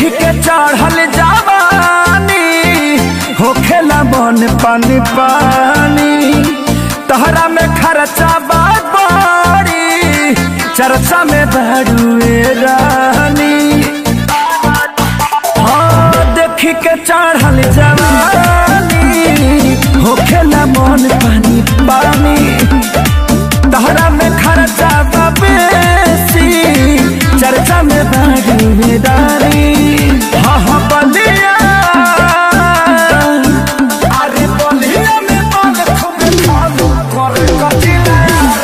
देखी के चढ़ल जवानी होखेला मन पानी पानी तहरा में खर्चा बात बड़ी चर्चा में बड़ुए रानी हाँ देखी के चढ़ल जवानी होखेला मन पानी पानी तहरा में खर्चा बा बेसी चर्चा में बड़ी दारी हाँ हाँ बलिया अरे बलिया में मन खूब खालू करे कटिला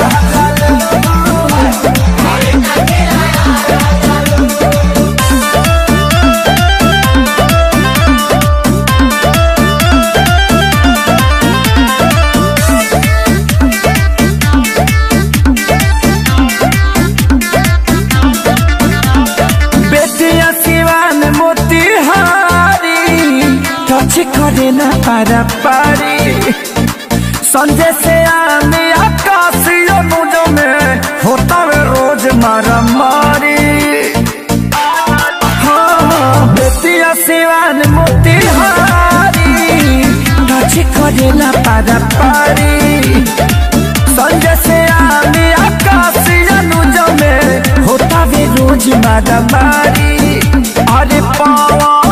बेटिया सिवान मोतिहारी टच करे ना पारा पारी संजय से आने आकाशीय मुझ में होता वे रोज मारा मारी हाँ बेटिया सिवान मोतिहारी टच करे ना पारा पारी संजय से आने आकाशीय मुझ में होता वे रोज मारा मारी अरे पवन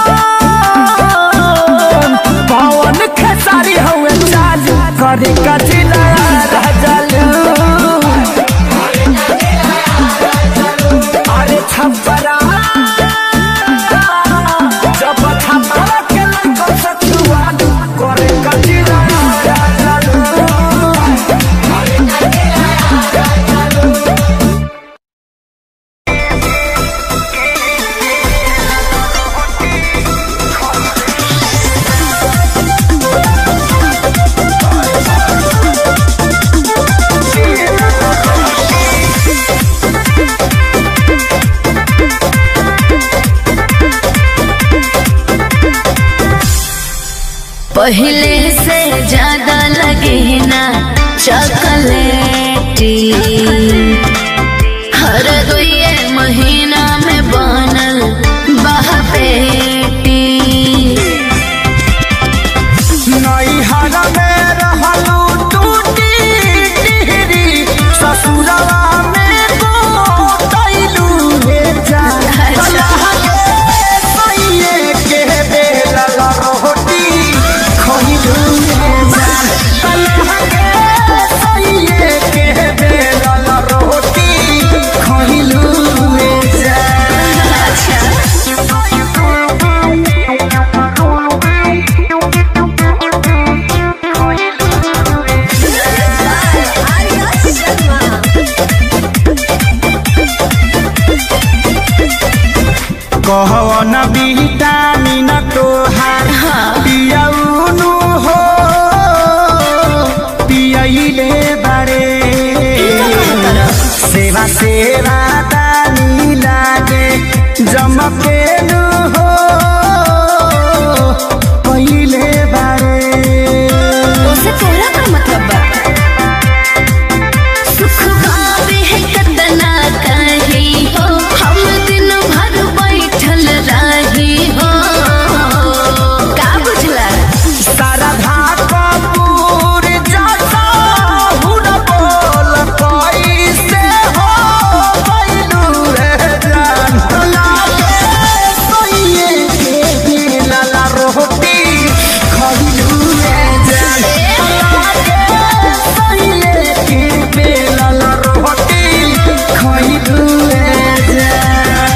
पवन खेसारी हुए चालू करे कचिला राजलू अरे छपरा जब छपरा के लइका से छुआलू करे कचिला राजलू पहले से ज्यादा लगे ना चॉकलेटी हर दुए महीना में बनल बहपेटी नैहर में रहलू टूटी टिहरी ससुरवा में गोतैलू रे जान अच्छा। कलह के सैये के बेलल रोटी खइलू रे जान कलह के सैये के बेलल रोटी खइलू रे जान कहवन विटामिन तोहार पियौनु हो पियैले बारे सेवा सेवा दानी लागे जमकेनु हो पहिले बारे उसे तोरा का मतलब बा सुख भावे है कतना कही हो हम दिन भर बैठल रही हो का बुझला शारदा कपूर जैसा हुन बोल कैसे हो गइलू रे जान लागे सोइए के दिलल रोटी खइलू रे जान लागे सोइए के दिलल रोटी खइलू रे जान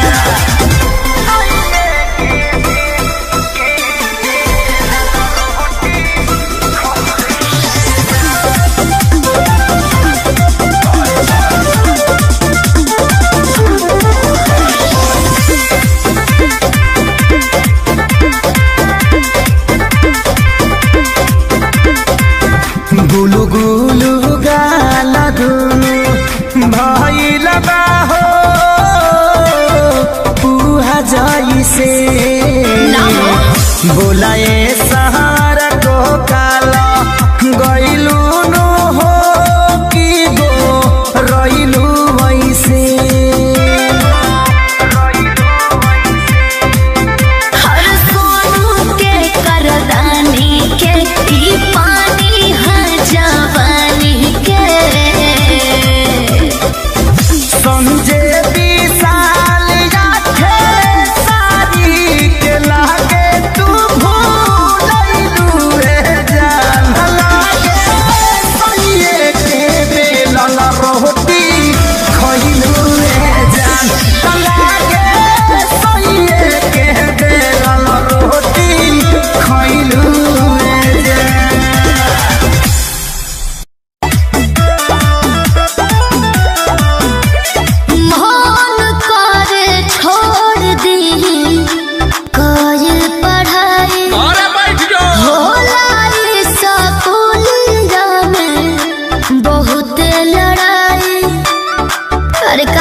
गुलु गुलु गाला दुनु भइल बा हो पुहा जइसे ना हो। बोलाए सहारा को काला गइलु नु हो कि गो रइलु वैसे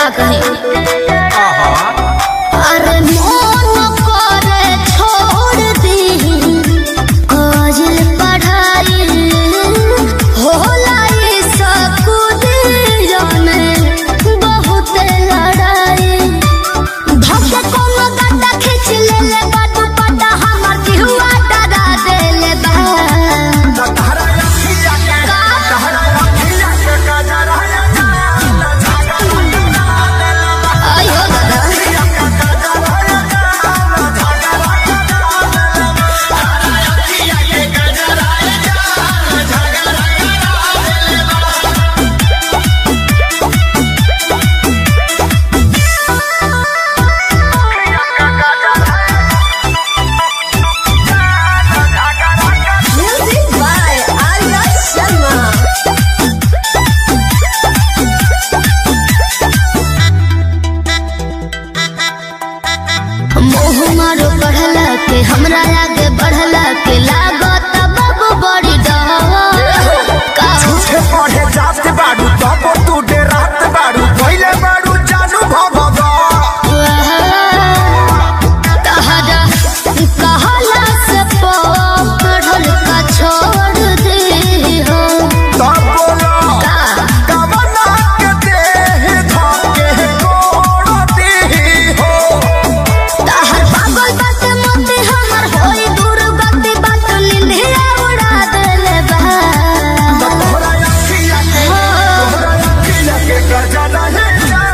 का कहे अरे मन करे छोड़ दी काजल पढ़ाई होला ये सकूत में बहुत लड़ाई धक्के कोनो गड्ढा खींच ले ले बाटू पटा हमर दिहुआ डरा दे ले बा तहरा अखिया के तहरा अखिया के गजरा आयो दादा Music by Arya Sharma. मोह मारो बढ़ला के हमरा आगे बढ़ला के लागत बाबू बड़ी डर का झूठे पढ़े जात बाड़ू तब तू डेरात बाड़ू पहिले बाड़ू जानू भगवा तहरा कहला से पढ़ल का छोड़ दे हो तब बोलो का कवना के देह धके कोड़ दी हो तहर पागल बात मोती हमर होई दूर गति बात निंदिया उड़ा देले बा तोहरा अखिया के तोहरा अखिया के गजरा है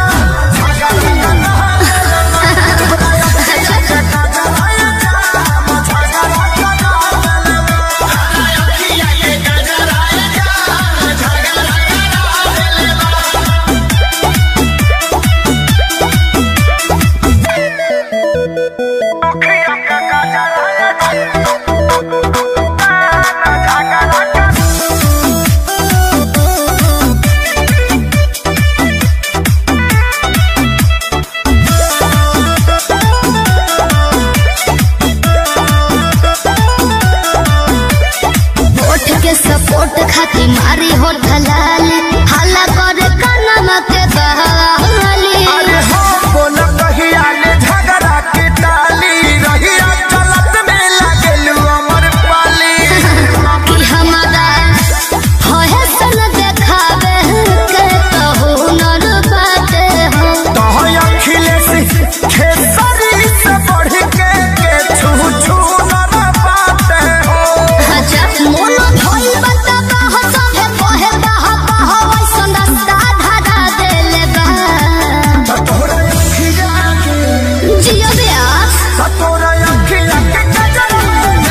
होठ के सपोर्ट खाती मारी होठ लाली हल्ला करे कानमा के बहाली अरे हो बोल कहिया ने झगड़ा के टाली रहिया चलत में लागेलू अमर पाली कि हमारा होए सन देखावे के तो हुनर बाटे हो तोहर अखिलेश खेसरी से बढ़ के के छू छू न पाते हो अच्छा मोनो धोई बता बाह सभे कहे बाह बाह वैसन रास्ता धरा देले बा तोहरा अखिया के जियो ब्यास तोहरा अखिया के गजरा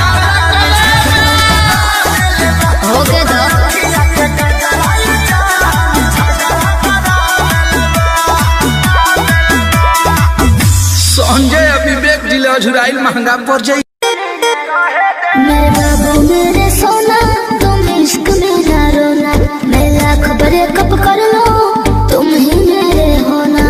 हो के दो अखिया के गजरा संजय आ विवेक जिले अझुराइल महंगा पड़ जाई मेरे बाबू मेरे सोना तुम इश्क मेरा रोना मैं लाख बड़े कप कर लो तुम ही मेरे होना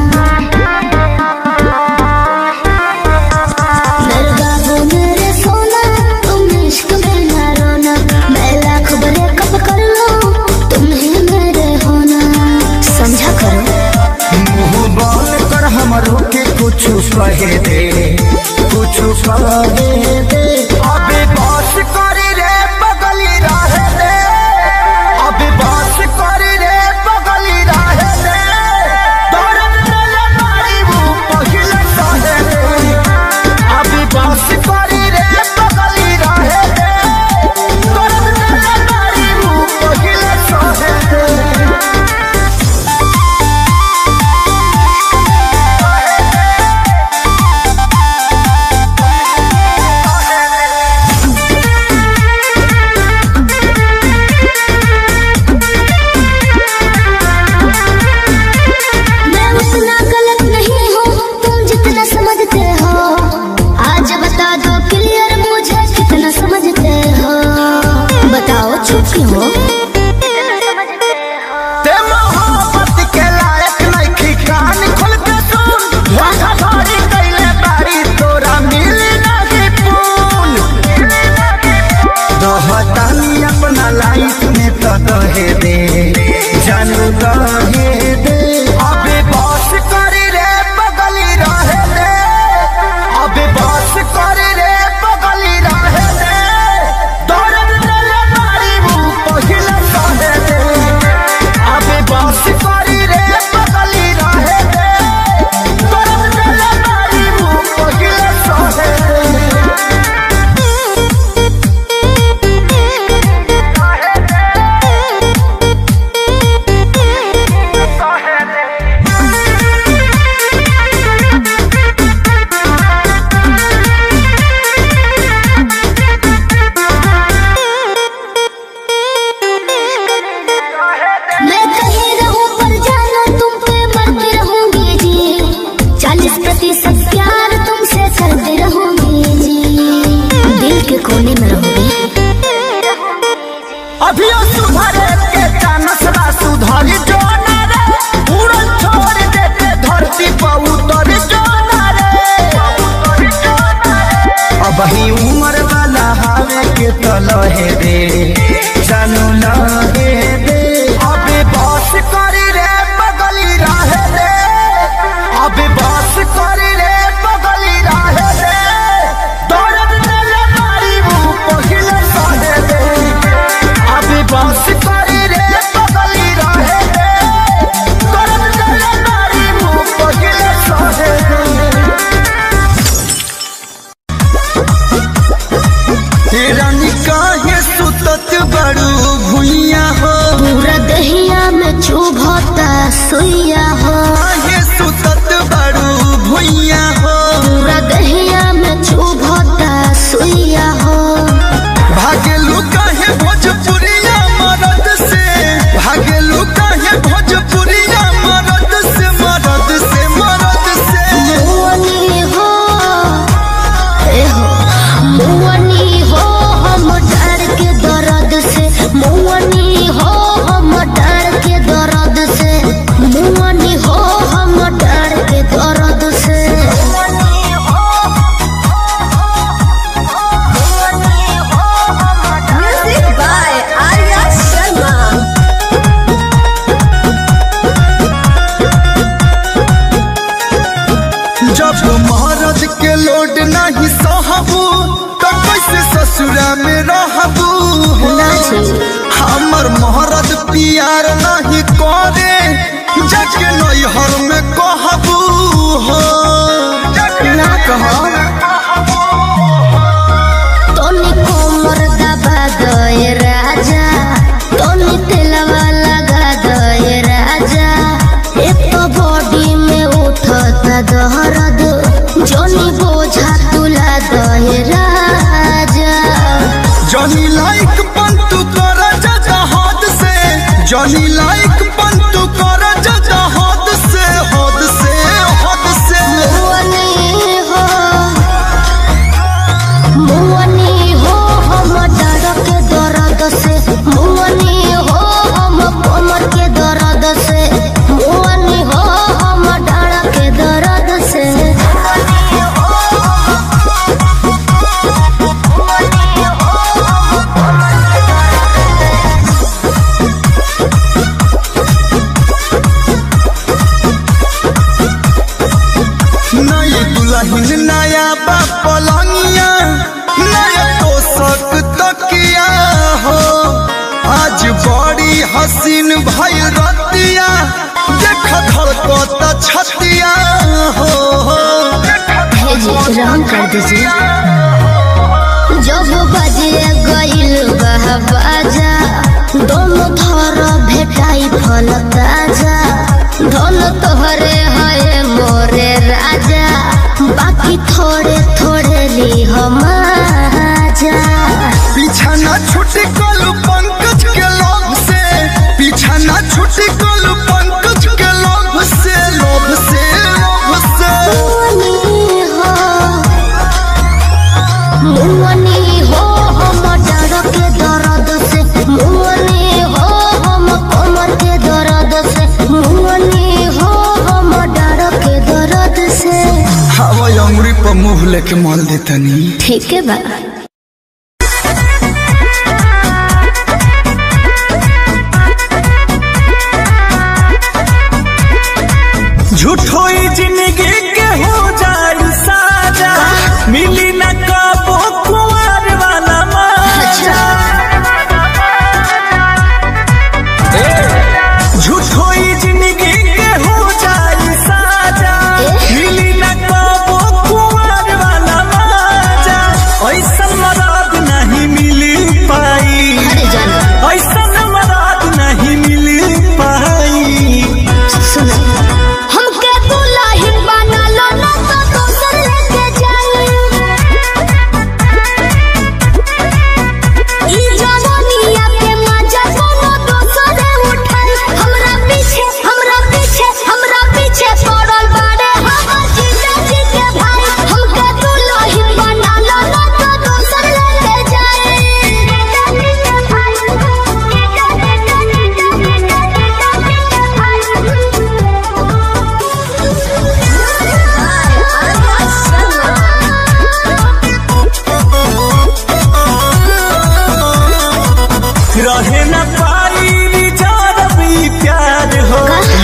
मेरे बाबू मेरे सोना तुम इश्क मेरा रोना मैं लाख बड़े कप कर लो तुम ही मेरे होना समझा करो मुंह बोल कर हमरो के कुछ कहे दे कुछ कहे दे अबे बस करी रे बगली रहे दे अबे बस करी रे बगली रहे दे दौड़न मेले मारी वो पहिले सहे दे अबे बस करी रे बगली रहे दे दौड़न मेले मारी वो पहिले सहे दे हाँ लहे दे जानू लहे दे अबे बस करी रे बगली रहे दे अबे बस करी रे बगली रहे दे दर्द मेरे मारी मुंह पहिले सहे दे अबे बस करी रे बगली रहे दे दर्द मेरे मारी मुंह पहिले सहे दे रानी काहे सुतत बड़ू भुइया हो पूरा दहिया में चुभता सुइया हो काहे सुतत बड़ू भुइया हो पूरा दहिया में चुभता सुइया हो भागेलू काहे भोजपुरिया मरद से भागेलू काहे भोजपुरिया मरद से मरद से मरद से मुअनी हो ए हो मुअनी हो हम डर के दर्द से मुअनी हो हम डर के दर्द से मुअनी हो हम डर के दर्द से Music by Arya Sharma. जब महाराज के लोड नहीं सहबू तो कैसे ससुरा में रहबू हो? ना जी। हमर महाराज पियार नहीं करे जाके नैहर में कहबू हो ना कहो तोनी कोमर दबा दए राजा तोनी तेलवा लगा दए राजा एक तो बॉडी में उठता दहरद जोनी बोझा तुला दए राजा जनी लाइक पंतु कर जजा हद से जनी लाइक पंतु कर जजा हद से हद से हद से मुअनी हो मुअनी हो हम डर के दर्द से मुअनी हो हम कमर के दर्द से मुअनी हो हम डर के दर्द से नई दुल्हन नया बा पलंगिया नया तोसक तकिया हो आज बड़ी हसीन भइल रतिया देख धड़कत छतिया हो भेजी रंग कर दीजिए जब बजे गईल बह बाजा दोनों थर भेटाई फल ताजा धन तोहरे है मोरे राजा बाकी थोड़े थोड़े ली हम आजा पीछा ना छुटी कलू पंकज के लोभ से पीछा ना छुटी कलू पंकज के लोभ से लोभ से लोभ से मुअनी हो मुअनी हो हम डर के दर्द से मुअनी हो हम कमर के दर्द से मुअनी हो हम डर के दर्द से हवा अंगुरी पर मुंह लेके माल देतनी ठीक है बा झूठो ही जिंदगी के हो जाई साजा मिली न कबो कुंवर वाला मजा झूठो ही जिंदगी के हो जाई साजा मिली न कबो कुंवर वाला मजा ऐसा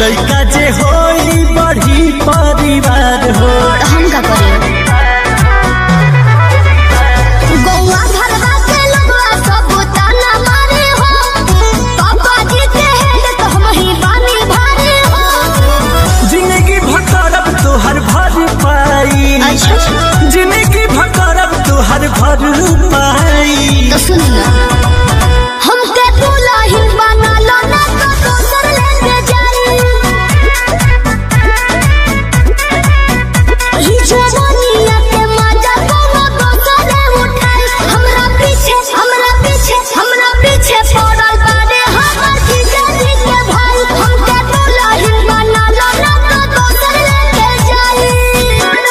लड़का जे होई बढ़ी परिवार हो हम का करे गौवा घरवा के लगवा सब ताना मारे हो पापा जी के हेड तो हम ही बानी भारे हो जिंदगी भकरब तोहर भर पाई अच्छा जिंदगी भकरब तोहर भर पाई तो सुन ना हमके दुल्हन बना लो ना तो दोसर लेके जाई ई जवानिया के मजा कोनो दोसर उठाई हमरा पीछे हमरा पीछे हमरा पीछे पड़ल बाड़े हमर जीजा जी के भाई हमके दुल्हन बना लो ना तो दोसर लेके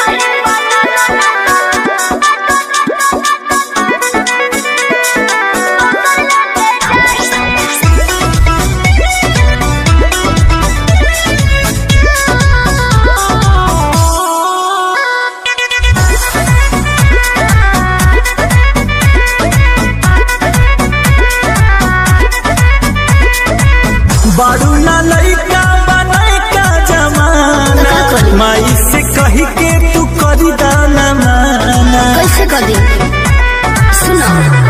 बारू ना लड़का बनाई का जमाना का करी? माई से कही के तू करी दाना माना कैसे कर दी सुनो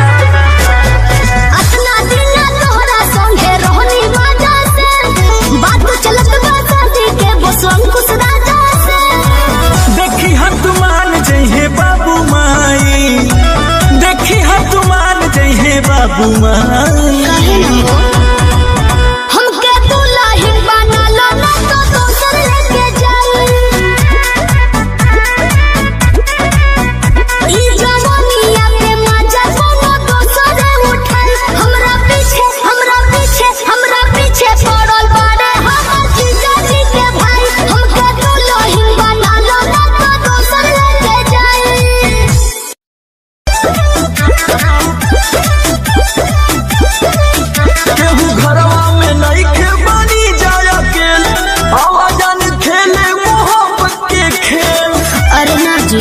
अपना दिन तोहरा संगे रहनी मजा से बात चलत बा शादी के बस अंकुश राजा से देखी हम तुमान जइहे बाबू माई देखी हम तुमान जइहे बाबू माई कहे न हो हमके दुल्हन बना लो ना तो दोसर लेके जाई ई जवानिया के मजा कोनो दोसर उठाई हमरा पीछे हमरा पीछे हमरा पीछे पड़ल बाड़े हमर जीजा जी के भाई हमके दुल्हन बना लो ना तो दोसर लेके जाई केहू घरवा में नइखे बनी जाय अकेल आवाजन खेले मोहब्बत के खेल अरे ना जी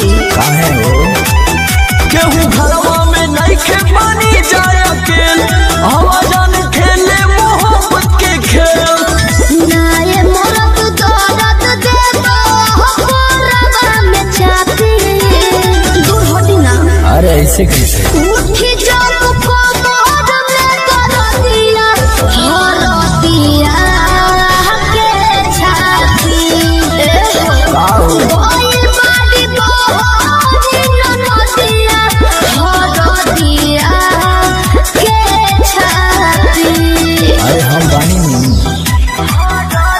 केहू घरवा में नइखे बनी जाय अकेल आवाजन खेले मोहब्बत के खेल नाये मोरत दौलत देबो कोरबा में चापी दूर होती ना अरे ऐसे कैसे उठी जाओ को मोर में कर दिया हर दिया के छाती ओए बाड़ी बोरी नदिया हर दिया के छाती अरे हम बानी नहीं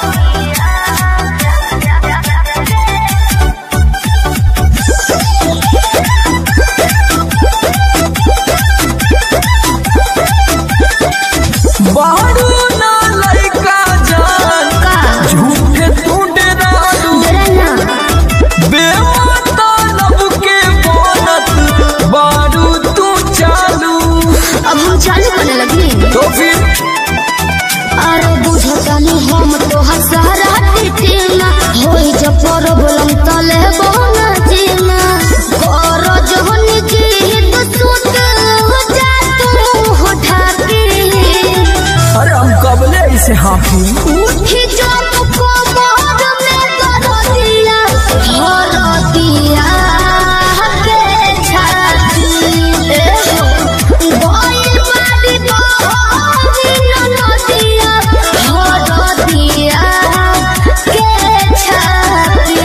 बारू ना लइका जान का झूठे तू डरालू डरना बेमाता लब के बनत बारू तू चालू अब हम चालू करने लगी तो फिर अरे बुझतानी हम तो हसहरा टीना होई जब प्रॉब्लम तले बोना जीना कर जहन जीत सुत हो जा तू हो ठाकी अरे हम कबले ऐसे हाफी उठी जब को मोर में कर दिया हर दिया के छाती गोई बाड़ी बोरी नदिया हर दिया के छाती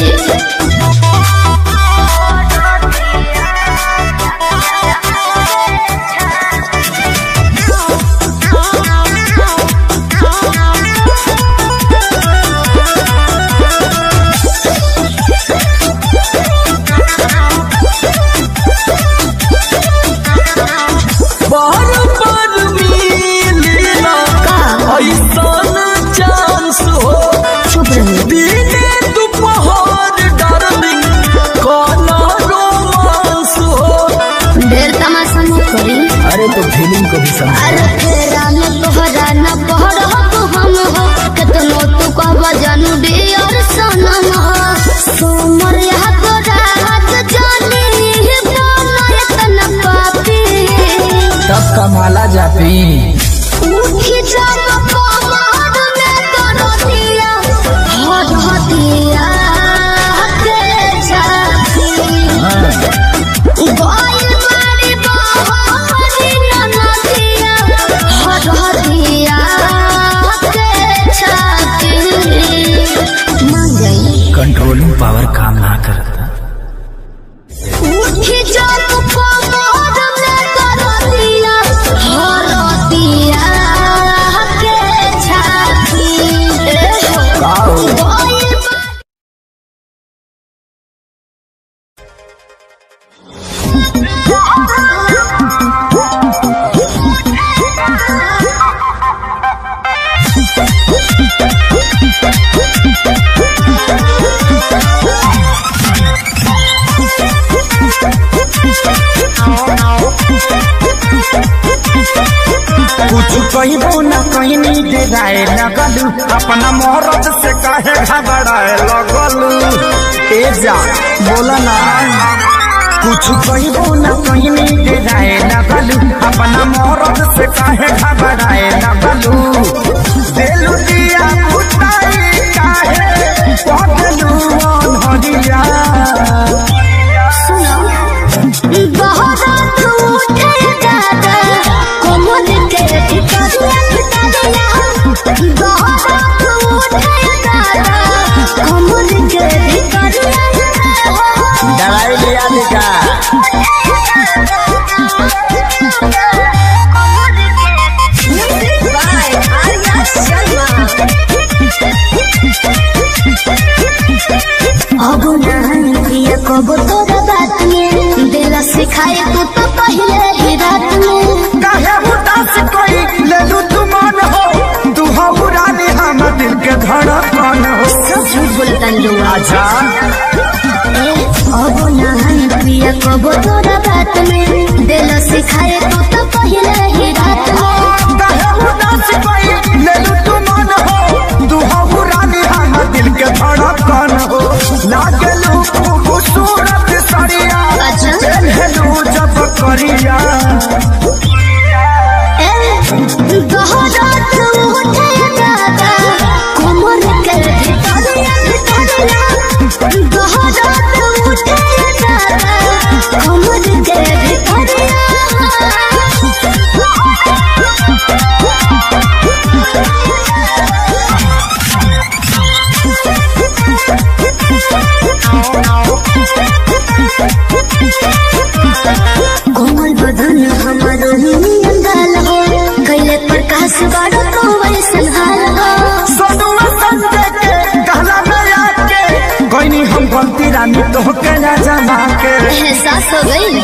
बार बार मिलेला का ऐसन चांस हो चुप रही दिने दोपहर डार्लिंग काला रोमांस हो ढेर तमाशा मत करी अरे तो फीलिंग को भी समझ अरे फेरा न तोहरा न पहर हो हम हो केतनो तू कह जानू डियर सनम हो सोमर यहाँ तो रात जानी बोलो इतना पापी तब कमाला जापी उठी जाओ कमर में करो दिया पावर काम ना करता उठी जब कमर में करतिया हरतिया के छाती ए हो बोल कुछ कहबो न कहनी डेराए लगलू अपना मोहरत से काहे घबराए लगलू ए जा बोला ना कुछ कहबो न कहनी डेराए लगलू अपना मोहरत से काहे घबराए लगलू देलू दिया बुताई काहे पगलू अनहरिया बहुत उठे दादा कोमल के भितरिया भितरिया बहुत उठे दादा कोमल के भितरिया दवाई लिया दिखा Music by Arya Sharma. अब नहीं प्रिय कब तोरा बात में दिला सिखाए तू तो पहले ही रात में काहे उदास कोई ले लू तू मन हो तू हो रानी हम दिल के धड़कन हो सब झूठ बोलता लोग आजा अब नहीं प्रिय कब तोरा बात में दिला सिखाए तू तो पहले ही रात में काहे उदास कोई ले लू तू मन हो तू हो रानी हम दिल के धड़कन हो लागे लू खूबसूरत सरिया अच्छा। चलू जब करिया गहरात उठे दादा कोमर के भितरिया भितरिया गहरात उठे दादा कोमर के भितरिया कोमल बदन हमर हिंदन गाल हो कैले प्रकाश बाड़ो तो वैसन हाल हो सोनुआ संजय के कहला में आके कोई नहीं हम गलती रानी तो के ना जमा के एहसास हो गई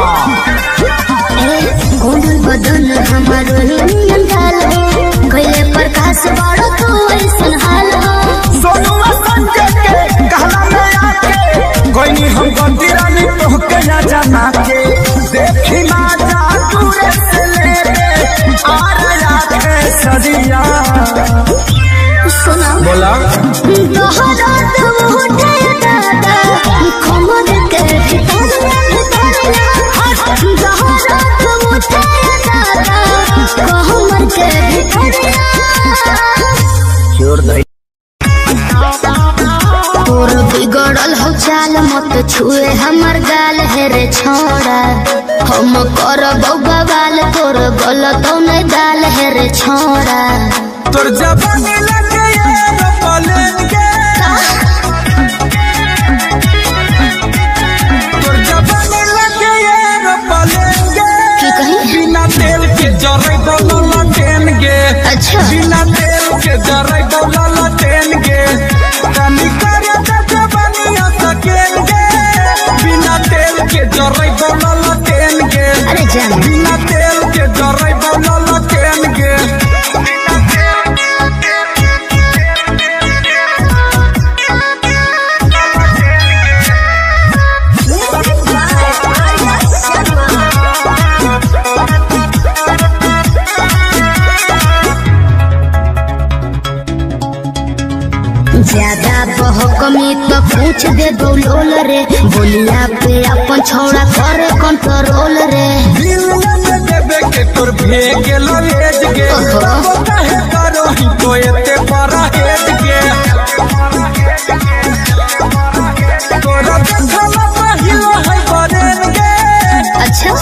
कोमल बदन हमर हिंदन गाल हो कैले प्रकाश बाड़ो तो वैसन हाल हो सोनुआ संजय के कहला में आके कोई नहीं हम गलती रानी तो के ना जमा के देखी ना जा दूरे से ले ले आ रहा है सदिया सुना बोला गहरात उठे दादा कोमल के भितरिया भितरिया गहरात उठे दादा कोमल के भितरिया छोड़ दे तोर बिगड़ल हो चाल मत छुए हमर गाल है रे छोड़ा हम कर बवाल तोर गलत नहीं दाल है रे छोड़ा तोर जवानी लगे एरोप्लेन के तोर जवानी लगे एरोप्लेन के की कही बिना तेल के जरे बोला ट्रेन गे अच्छा बिना तेल के जरे बोला ट्रेन गे तनी करे त जवानी सकेन गे बिना तेल के जरे बोला ट्रेन गे अरे जान बिना तेल के जरे बोला ट्रेन गे Music by Arya Sharma. ज्यादा बहकमी तो पूछ दे बोलोल रे बोलिया पे अपन छोड़ा करे कंट्रोल रे दिल में देबे के तोर भेगे ललेज गे ओहो। तब काहे करो ही तो एते बड़ा हेज गे तोरा देखला पहिलो है बरेन गे अच्छा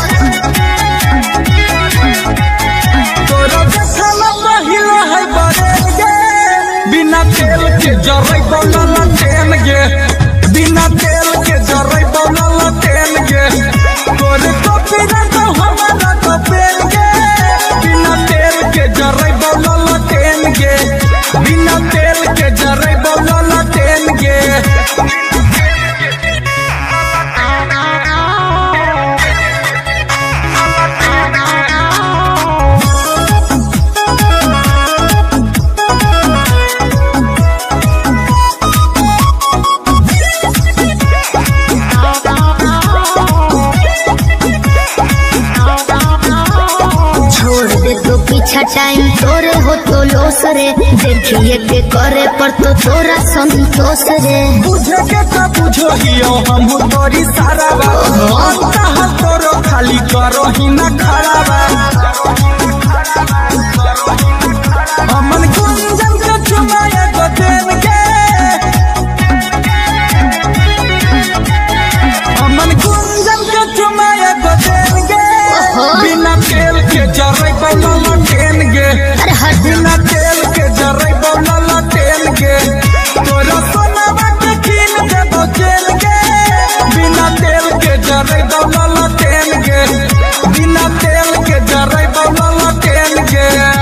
तोरा देखला पहिलो है बरेन गे बिना तेल के जरै बोला ट्रेन गे बिना तेल के जरई बनल तेल गे तोरे कॉपी ना तो हमारा कपेल गे बिना तेल के जरई बनल तेल गे बिना तेल के जरई बनल तेल गे छोड़ दे तो पीछा टाइम तोरे हो तो लोस रे देखिए के करे पर तो तोरा संतोष रे बुझे के का बुझो हियो हम तोरी सारा बा हम कहा तोरो खाली करो ही ना खड़ा बा हमन गुंजन के चुमाए गो देन के हमन गुंजन के चुमाए गो देन के बिना तेल के जरे बनल टेन गे अरे हट बिना तेल के जरे बनल तेल गे तोरा सोनावा के कीन देबो जेल गे बिना तेल के जरे बनल तेल गे बिना तेल के जरे बनल तेल गे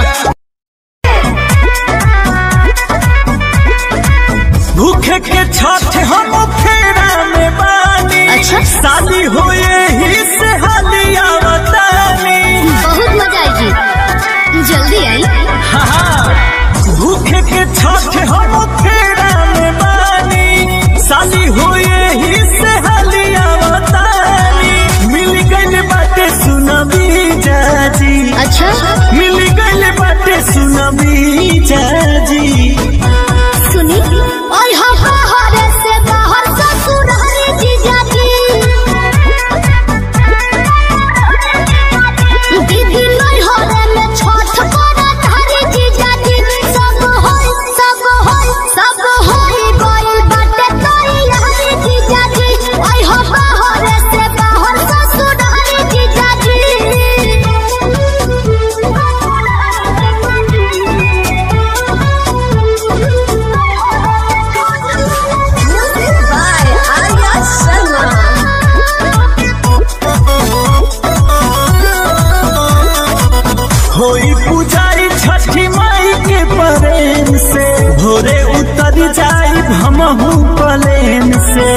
भूखे के छठ हम फेरा में बानी अच्छा। शादी हुए ही से हालिया बतानी बहुत मजा आएगी जल्दी आई हाँ, भूखे के छठ हम फेरा में बानी शादी हुए ही से हालिया बतानी मिल गई बाटे सुनबी जाजी अच्छा मिल गई बाटे सुनबी जाजी सुनी और हम बाहर से बाहर ससुर हरे जीजा जी दीदी नहीं हरे में छठ करत हरे जीजा जी सब होई सब होई सब होई गई बाटे तोरी हरे जीजा जी और हम बाहर से बाहर ससुर हरे जीजा Music by Arya Sharma. होई पुजारी छठी माई के प्रेम से भोरे उतर जाई हमहू प्लेन से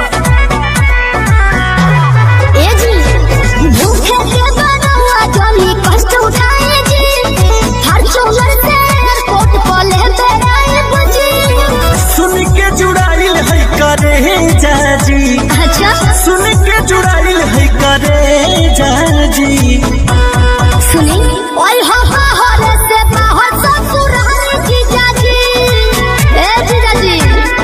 ए जी भूखे के बनवा जमी कष्ट उठाए जी फॉर्च्यूनर से एयरपोर्ट पर ले बेराए बुझी सुन के जुड़ाइल है करे जाजी अच्छा सुन के जुड़ाइल है करे जाजी सुनी ओए हो बाहर से बाहर ससुर हरे जीजा जी ए जीजा जी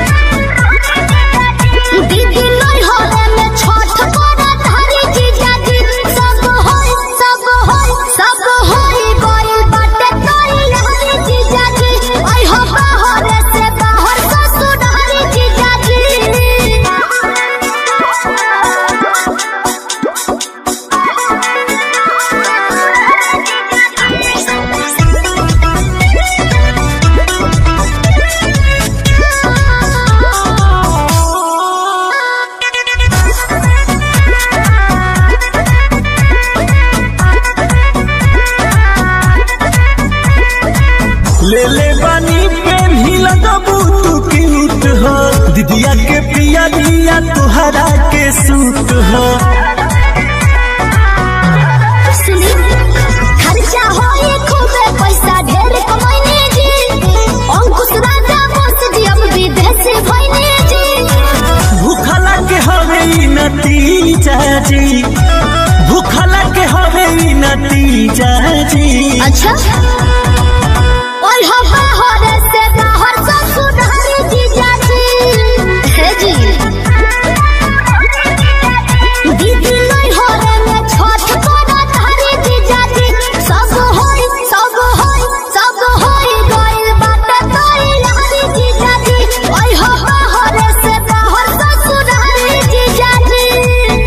दीदी नहीं होले में छठ करत हरे जीजा जी सब होई सब होई सब होई गइल बाटे तोरी हरे जीजा जी ओए हो बाहर से बाहर ससुर हरे जीजा जी ले ले बानी पेन ही लगबू तू क्यूट हो दीदिया के पिया दिया तुहरा के सूट हो सुनी खर्चा होए खूबे पैसा ढेर कमाइने जी अंकुश राजा बस जी अब विदेश भइने जी भूखला के हवे ई नतीजा जी भूखला के हवे ई नतीजा जी अच्छा और हम बाहर से बाहर ससुर हरे जीजा जी हे जी दीदी नहीं होरे में छठ करत हरे जीजा जी सब होई सब होई सब होई गइल बाटे तोरी हरे जीजा जी ओए हो बाहर से बाहर ससुर हरे जीजा जी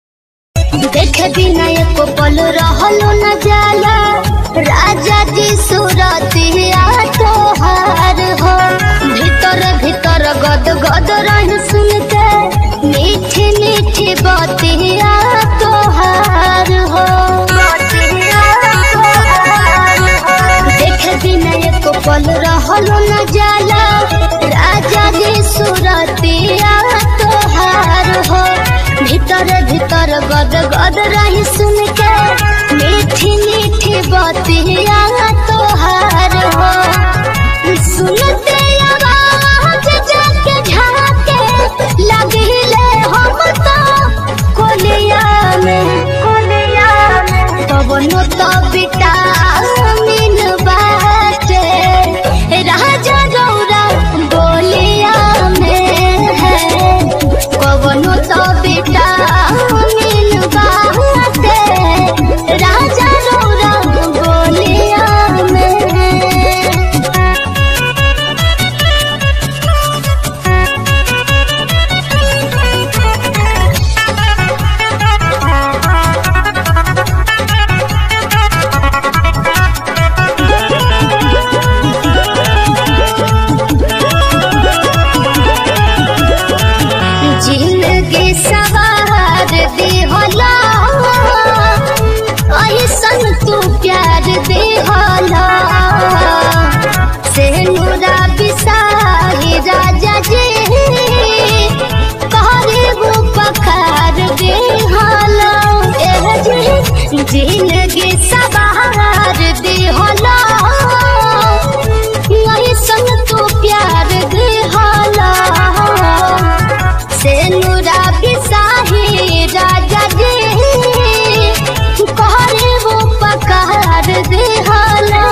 देखे बिना एको पल रहलो न जाला राजा जी कहल रहल न जाला राजा जी सुरतिया तोहार हो भीतर भीतर गद गद रही सुन के मीठी मीठी बतिया तोहार हो सुनते आवाज जाके झाके लगिले हम तो कोलिया में कोलिया में तब नो तो विटामिन बाटे राजा गौरा बोलिया में है कवनो तो विटामिन बाटे राजा गौरा बोलिया में जिंदगी सवार देहला ऐसन तू प्यार देहला से नूरा बिसाही राजा जी कहरे वो पखार देहला एह जी जिंदगी सवार देहला ऐसन तू प्यार देहला से नुरा बिसाही राजा जी कहरे वो पकार दे हाला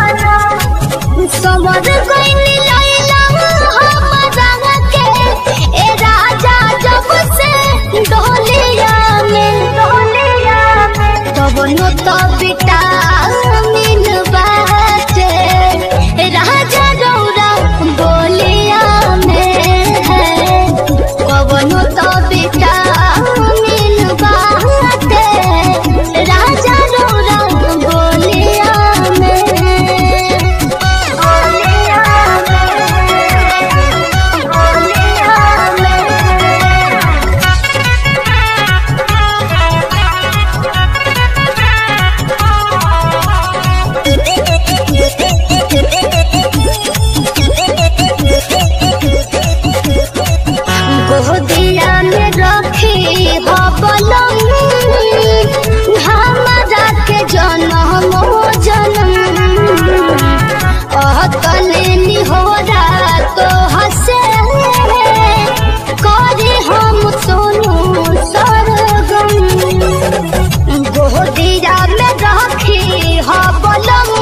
समर गइनी लैला हमरा के ए राजा जब से डोलिया में डोलिया में तब नो तो विटामिन बाटे राजा रौरा बोलिया में है कवनो तो विटामिन बाटे राजा रौरा बोलिया में बोलिया में बोलिया में गोदिया में रखी हो बलम हमारा के जन्म जन्म अतलेनी हो तो हसे करे हम सोनू सरगम गोदिया में रखी हो बलम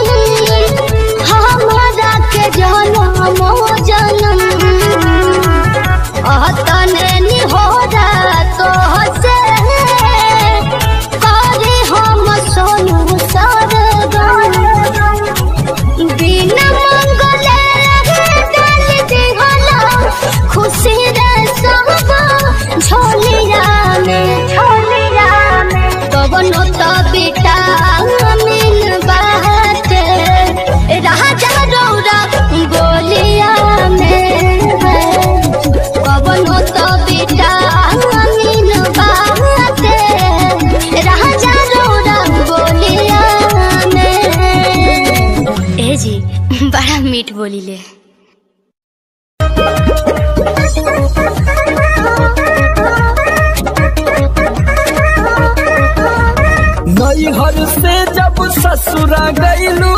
हमारा के जन्म जन्म अतने निहोरा तो हसे करे हम सोनू सरगम बिना मंगले डाल दिहला खुशी रे सब झोलिया में झोलिया में कवनो तो विटामिन बाटे राजा रौरा बोलिया में है कवनो तो विटामिन बाटे राजा रौरा बोलिया में ए जी बड़ा मीठ बोली ले नैहर से जब ससुरा गईलू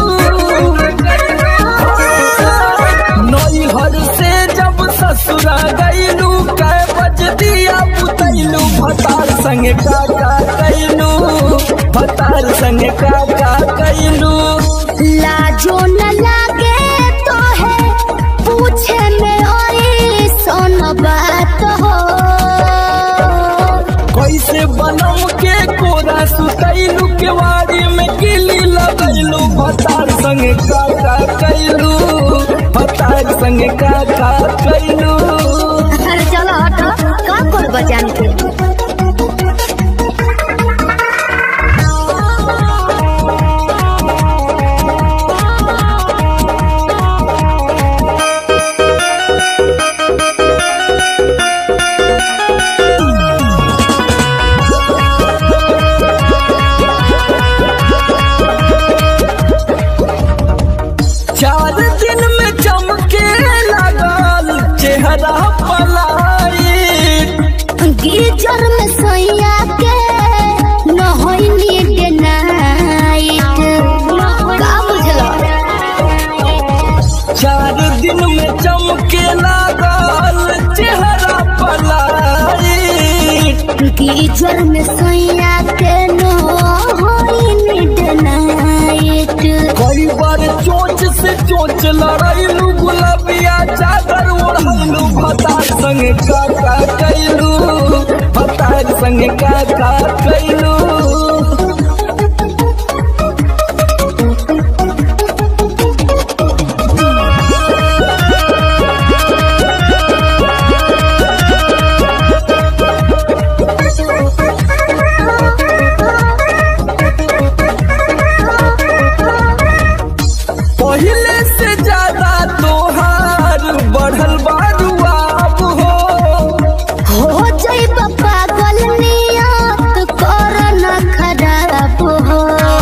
नैहर से जब ससुरा गईलू कै बज दिया पुतैलू भतार संगे काका कैलू भतार संगे काका कैलू लाजो न लागे तो है पूछे में ओए सोन बात हो कैसे बनम के कोरा सुतैलू केवाड़ी में किली लगैलू भतार संगे काका कैलू भतार संगे काका कैलू अरे चलो हटो का कर बजान के चार दिन में चमके लगल चेहरा पलाई गीजर में सोया के नहैनी डे नाइट का बुझलो चार दिन में चमके लागल चेहरा पलाई गीजर में सोया के नहैनी डे नाइट कई बार चोच से चोच लड़ाइलू गुलाबिया चादर ओढ़लू भतार संग का का कैलू भतार संग का का कैलू पहले से ज्यादा तोहार बढ़ल बारुआ अब हो हो जाइब पागल नियत कर न खराब हो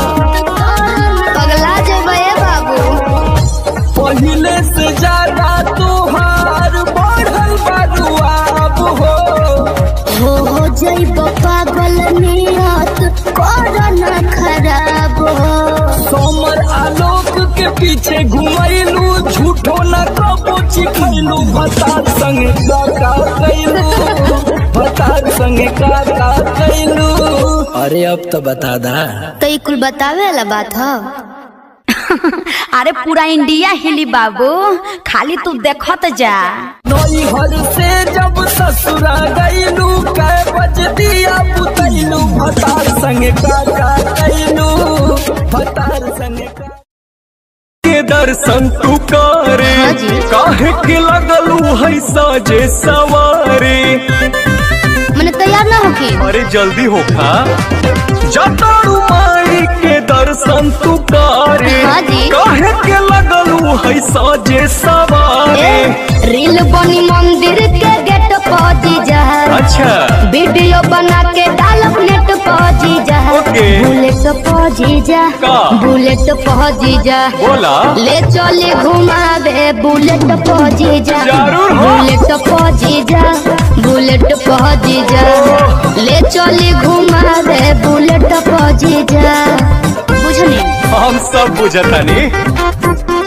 पगला जेबे बाबू पहले से ज्यादा तोहार बढ़ल बारुआ अब हो हो जाइब पागल नियत कर न खराब हो सोमर आलोक के पीछे घुमैलू झूठो न कबो चिखैलू भतार संग का का कैलू भतार संग का का कैलू अरे अब तो बता दा तो ई कुल बतावे वाला बात हो अरे पूरा इंडिया हिली बाबू खाली तू देखत जा नई हर से जब ससुरा गईलू कै बज दिया पुतैलू भतार संग का का कैलू भतार संग का के दर्शन तू करे हाँ जी। काहे के लगलू है साजे सवारे मैंने तैयार ना होके अरे जल्दी होखा जतारू माई के दर्शन तू करे हाँ जी। काहे के लगलू है साजे सवारे रील बनी मंदिर के गेट पहुंची जा अच्छा वीडियो बना के डालब नेट पहुंची जा ओके। बुलेट पहुंची जा का? बुलेट पहुंची जा बोला ले चले घुमावे बुलेट पहुंची जा जरूर हो। बुलेट पहुंची जा बुलेट पहुंची जा ले चले घुमावे बुलेट पहुंची जा बुझनी हम सब बुझतानी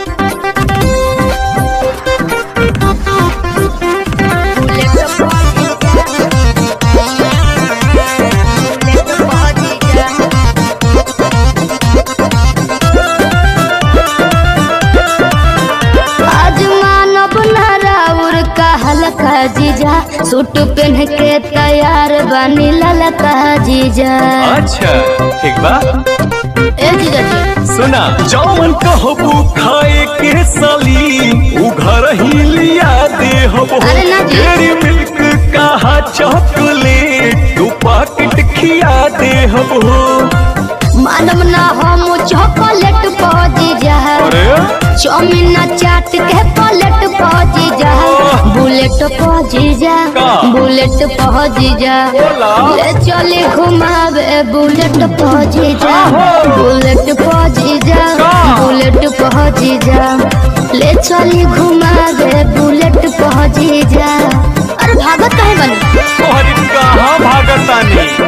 आज मानव नाराउर का हल्का जीजा सूट पहन के तैयार बनी ललका जीजा अच्छा ठीक बा ए जीजा जी सुना जौन कहबू खाए के साली उ घर ही लिया दे हबो अरे ना जी। डेरी मिल्क कहा चॉकलेट तू पाकिट खिया दे हबो मानव ना हम चॉकलेट पहुंची जा अरे चौमिन चाट के पलट पहुंची जा बुलेट पहुंची जा का? बुलेट पहुंची जा बोला। ले चले घुमावे बुलेट पहुंची जा आहो। बुलेट पहुंची जा का? बुलेट पहुंची जा ले चले घुमावे बुलेट पहुंची जा अरे भागत काहे बनी तोहरी कहाँ भागतानी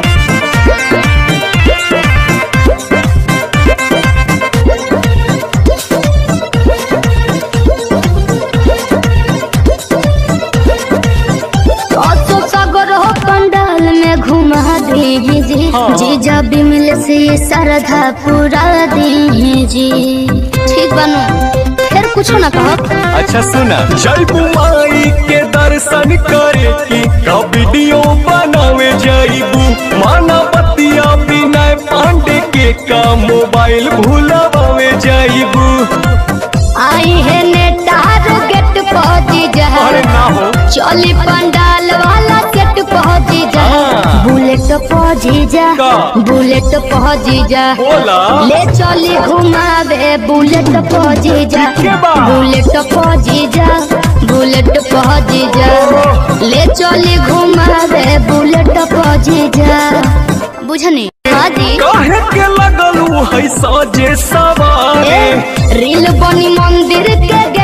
असो सागर हो पंडाल में घुमा दी जी जीजा बिमल से श्रद्धा पूरा दी जी ठीक बनू फिर कुछ ना कहो अच्छा सुना जय बुआई के दर्शन करे की का वीडियो बनावे जाइबू माना बतिया बिना पांडे के का मोबाइल भूलावे जाइबू आई है नेटार गेट पहुंची जा अरे ना हो चली पंडाल वाला सेट पहुंची जा हाँ। बुलेट पहुंची जा का? बुलेट पहुंची जा बोला ले चली घुमावे बुलेट पहुंची जा के बा? बुलेट पहुंची जा बुलेट पहुंची जा ले चली घुमावे बुलेट पहुंची जा बुझनी हाँ जी काहे के लगलू है साजे सवारे ए, रील बनी मंदिर के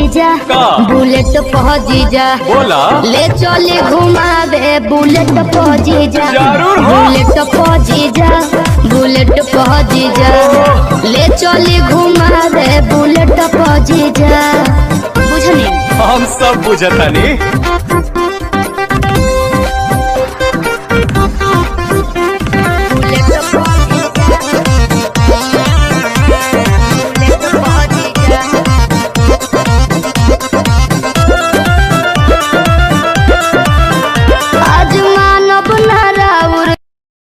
जीजा का? बुलेट पह जीजा बोला ले चले घुमावे बुलेट पह जीजा जरूर हो। बुलेट पह जीजा बुलेट पह जीजा ले चले घुमावे बुलेट पह जीजा बुझनी हम सब बुझतानी बुलेट पह बुलेट पह जीजा आज मानव नाराउर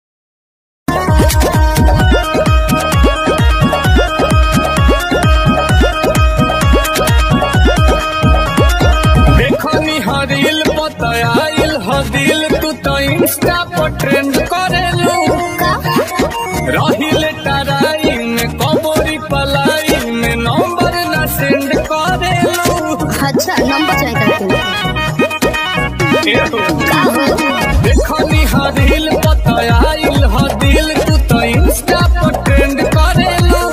देखनी हरिल पतयाइल हदिल तू तो इंस्टा पर ट्रेंड करेलू रहिल टराई में कबोरी पलाई में नंबर ना सेंड करेलू अच्छा नंबर चाहिए देखनी हरिल पतयाइल हदिल तू तो इंस्टा पर ट्रेंड करेलू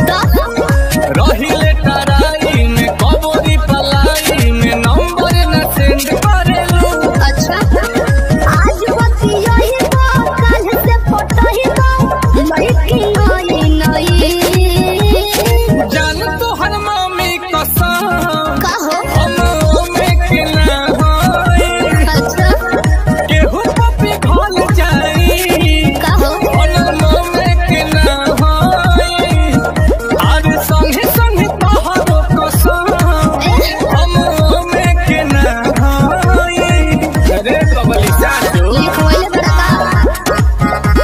रहिल टराई में कबोरी पलाई में नंबर ना सेंड करेलू अच्छा आज बतिया ही तो कल से फोटो ही तो लड़की नई नई जान तोहर मम्मी कसम कहो हम में के ना होई अच्छा केहू पपी घोल जाई कहो हम में के ना होई आज संगे संगे तोहर कसम हम में के ना होई अरे बबली सासू लिखवाइले बड़ा का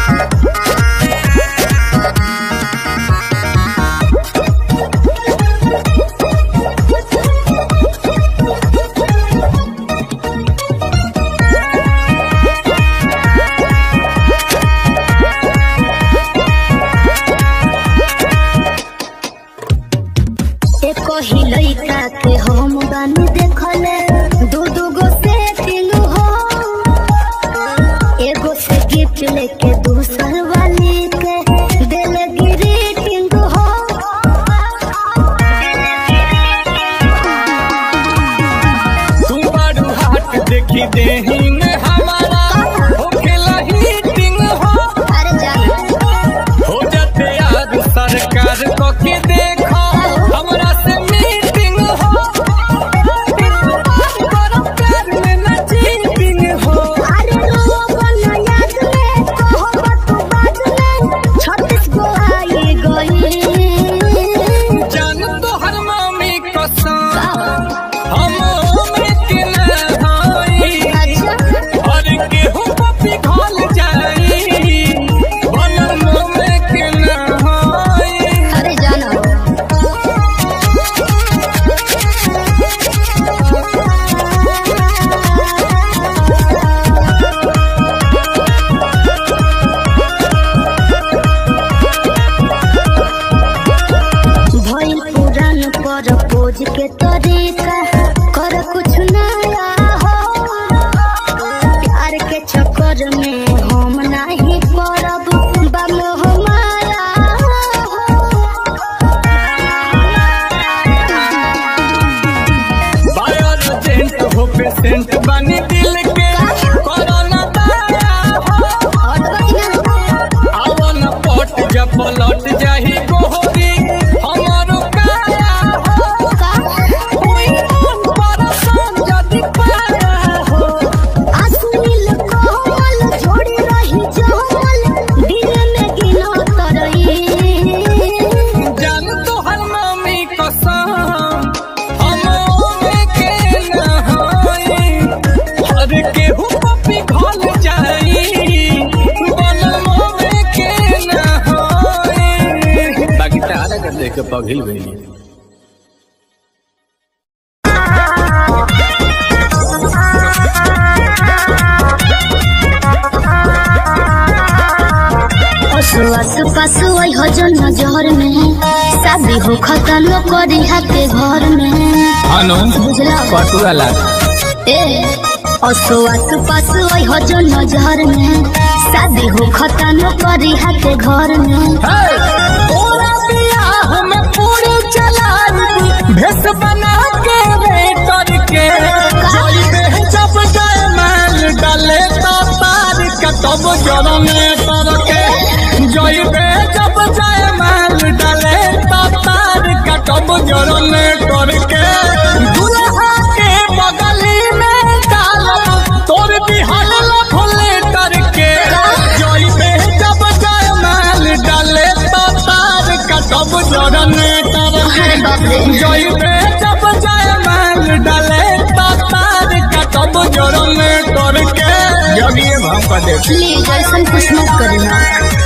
एको ही लइका के हम गानी देखले दू दू गो सेटिंग हो एगो से गिफ्ट लेके दूसर वाली के दिल ग्रीटिंग हो तू बारू हाट देखी देही में हमारा होखेला हीटिंग हो अरे जा हो जाते याद सरकार को के देखो हमरा से मीटिंग हो करो प्यार में ना चीटिंग हो अरे रो बना याद में कहो तू बात में छत्तीस गो आई गई जान तो हर मामी कसम हम में के ना होई अच्छा और केहू पपी घोल जाई बनम में के ना होई अरे जाना भइल पुरान पर पोज के तरीका कर कुछ नया हो प्यार के चक्कर में हम नहीं पड़ब बम हमारा बायर जेंट हो पेशेंट बनी दिल के कोरोना दाया हो आवन पट जब पलट जाही गोहरी हमारो काया हो कोई मन परसान जदि पाया हो अश्लील कोमल जोड़ी रही जमल दिल में गिनो तरई जान तो हर मामी कसम हम में के ना होई हर केहू पपी घोल जाई बनम में के ना होई बाकी तारा कर देख के पघिल गई असुआस पासु आई हो जो नजर में शादी हो खत्म करी हाथे घर में हानो बुझला पटुआ लाग ए असुआस पासु आई हो जो नजर में शादी हो खत्म करी हाथे घर में पूरा बियाह में पूरी चला भेस बना के जरने तरके जइबे जब जाए माल डाले तार कटब जरने करके दुल्हा के बगली में डालब तोर बिहार लफले करके जइबे जब जाए माल डाले तार कटब जरने अरे करके बाप रे जइबे जब जाए माल डाले तार कटब जरने करके जगिए भाव का देख प्लीज ऐसा कुछ मत करना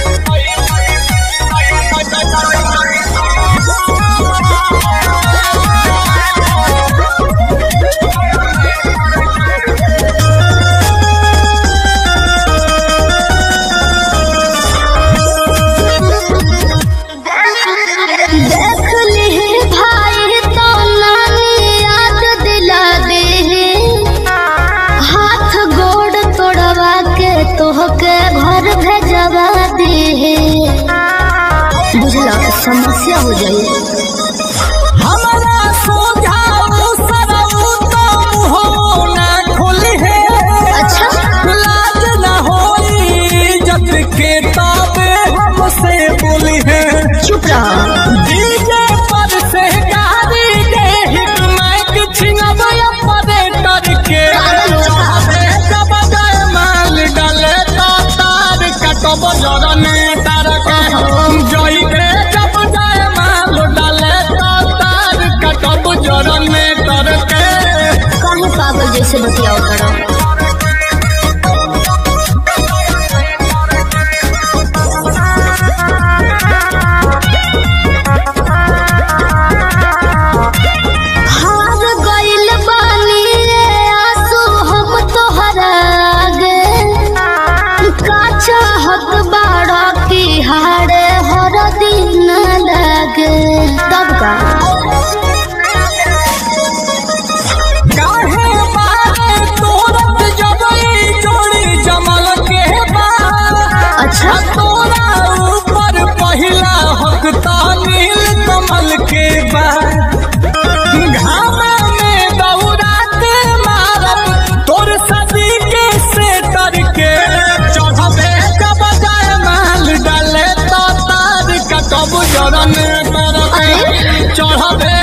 देख ली भाई तो नानी याद दिला दे हाथ गोड़ तोड़वा के तोहके घर भेजवा दे बुझला समस्या हो जाए हमारा सोझाऊ सरऊ तो मुहो ना खुली है अच्छा लाज न होई जब के ताबे हमसे बोली है चुप रहा डीजे पर से गाड़ी दे हिट माइक छिनब ऑपरेटर के चाहे जब जाए माल डाले तो तार कटब जरने तार के जइबे जब जाए माल डाले तो तार कटब जरने तार के काहे पागल जैसे बतियाओ करो हार गइल बानी रे आंसू हम तोहरा आगे का चाहत बाड़ा की हारे हर दिन लागे तब का काहे बारे तोरत जबई जोड़ी जमल के बा अच्छा तोरा ऊपर पहिला हक नील कमल के बा घामा में दौरात मारब तोर सदी के सेटर के चढ़बे जब जाए माल डाले तो तार कटब जरन करके चढ़बे